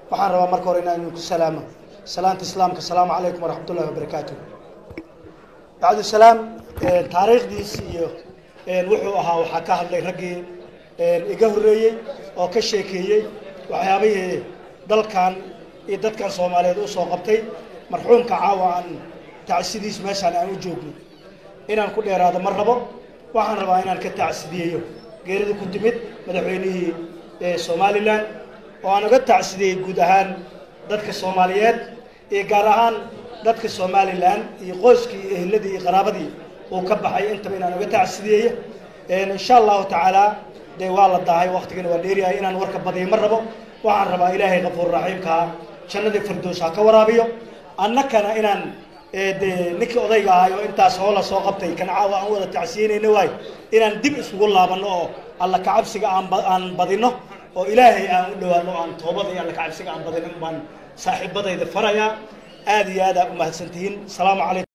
waxaan rabaa marka hore inaan idinku salaamo salaanta islaamka asalaamu calaykum waraxmat ullahi wabarakaatu bacdusalaam taariikhdiis iyo wuxuu ahaa waxaa ka hadlay raggii iga horreeyey oo ka sheekeeyey waxyaabihii dalkan iyo dadkan soomaaliyeed usoo qabtay marxuumka caawa aan tacsidiis meeshaan aan u joogno inaan ku dheeraado ma rabo waxaan rabaa inaan ka tacsidiyeeyo geerida ku timid madaxweynihii somalilan oo aan uga tacsidiyey guud ahaan dadka soomaaliyeed iyo gaar ahaan dadka somalilan iyo qoyskii iyo ehladii iyo qaraabadii uu ka baxay intaba inaan uga tacsidiyeeyo insha allahu tacaala dee waa la daahay waktigana waa dheeriyahay inaan warka badiyo ma rabo waxaan rabaa ilaahay kafuur raxiimkaa jannadii firdows ha ka waraabiyo annakana inaan dee ninkii odayga ahay oo intaas hoola soo qabtay kan caawa aan wada tacsiyeynayna waay inaan dib isugu laabanno oo alla kacabsiga aan aan badino oo ilaahay aan u dhawaano aan toobada iyo alla kacabsiga aan badino baan saaxiibadayda farayaa aada iyo aad aa umahadsantihiin asalaamu calaykum